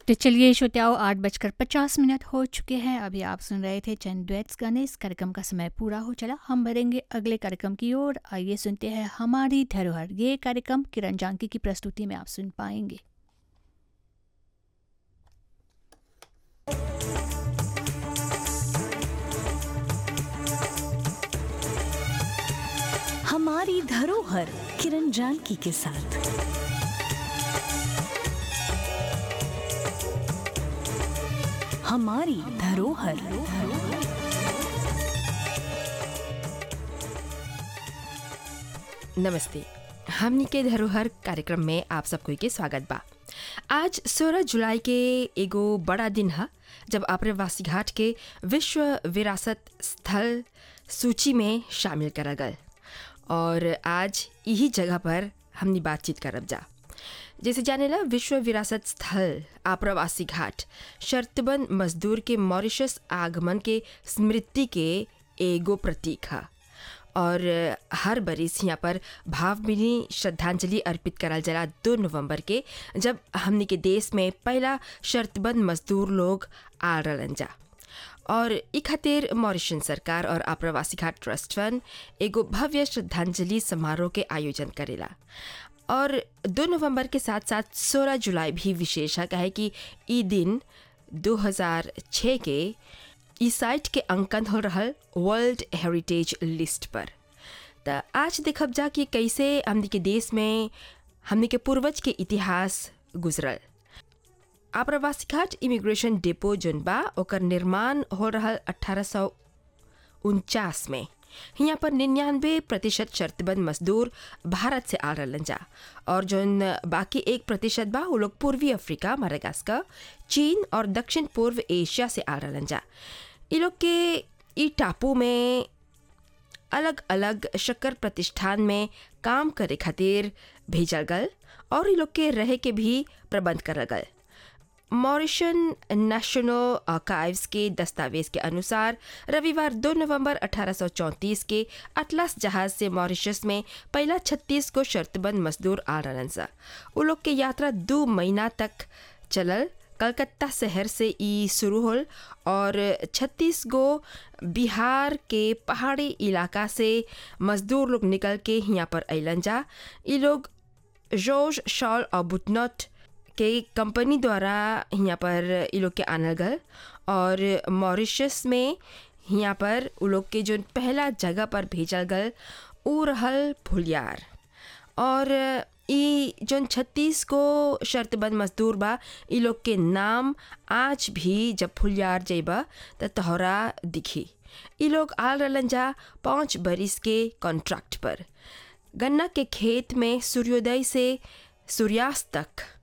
तो चलिए श्रोताओं आठ बजकर पचास मिनट हो चुके हैं अभी आप सुन रहे थे चंद डुएट्स गाने इस कार्यक्रम का समय पूरा हो चला हम बढ़ेंगे अगले कार्यक्रम की ओर आइए सुनते हैं हमारी धरोहर ये कार्यक्रम किरण जानकी की प्रस्तुति में आप सुन पाएंगे हमारी धरोहर किरण जानकी के साथ हमारी धरोहर नमस्ते हमनी के धरोहर कार्यक्रम में आप सबको के स्वागत बा आज 16 जुलाई के एगो बड़ा दिन है जब आप्रवासी घाट के विश्व विरासत स्थल सूची में शामिल करल गल और आज यही जगह पर हमनी बातचीत करब जा जैसे जानेला विश्व विरासत स्थल आप्रवासी घाट शर्तबंद मजदूर के मॉरिशस आगमन के स्मृति के एगो प्रतीक है और हर बरिस यहाँ पर भावभीनी श्रद्धांजलि अर्पित करल जला दो नवंबर के जब हमनी के देश में पहला शर्तबंद मजदूर लोग आ रहलन जा और ई खातिर मॉरिशन सरकार और आप्रवासी घाट ट्रस्ट फंड एगो भव्य श्रद्धांजलि समारोह के आयोजन करेला और दो नवंबर के साथ साथ 16 जुलाई भी विशेष है कहे कि ई दिन 2006 के ई साइट के अंकन हो रहल वर्ल्ड हेरिटेज लिस्ट पर त आज देखब जा कि कैसे हमनी के देश में हमनी के पूर्वज के इतिहास गुजरल आप्रवासी घाट इमिग्रेशन डिपो जोन बा ओकर निर्माण हो रहल अठारह सौ उनचास में यहाँ पर निन्यानवे प्रतिशत शर्तबंद मजदूर भारत से आ रहलन जा और जोन बाकी एक प्रतिशत बा वो लोग पूर्वी अफ्रीका मरागास्कर चीन और दक्षिण पूर्व एशिया से आ रहलन जा ये लोग के ई टापू में अलग अलग शक्कर प्रतिष्ठान में काम करे खातिर भेजल गल और ये लोग के रहे के भी प्रबंध करल गल मॉरिशन नेशनल आर्काइव्स के दस्तावेज के अनुसार रविवार 2 नवंबर 1834 के अटलास जहाज से मॉरिशस में पहला 36 को शर्तबंद मजदूर आ रहन सा वो लोग के यात्रा दो महीना तक चलल कलकत्ता शहर से ई शुरू होल और 36 गो बिहार के पहाड़ी इलाका से मजदूर लोग निकल के यहाँ पर अलन जा ये लोग जोश शॉल और बुटनट के कंपनी द्वारा यहाँ पर ये लोग के आनल गल और मॉरिशस में यहाँ पर उ लोग के जो पहला जगह पर भेजल गल उ रहल फुलियार और ई जोन छत्तीस को शर्तबंद मजदूर बा ई लोग के नाम आज भी जब फुलियार जेबा त तोहरा दिखी ई लोग आल रहलन जा पाँच बरिस के कॉन्ट्रैक्ट पर गन्ना के खेत में सूर्योदय से सूर्यास्त तक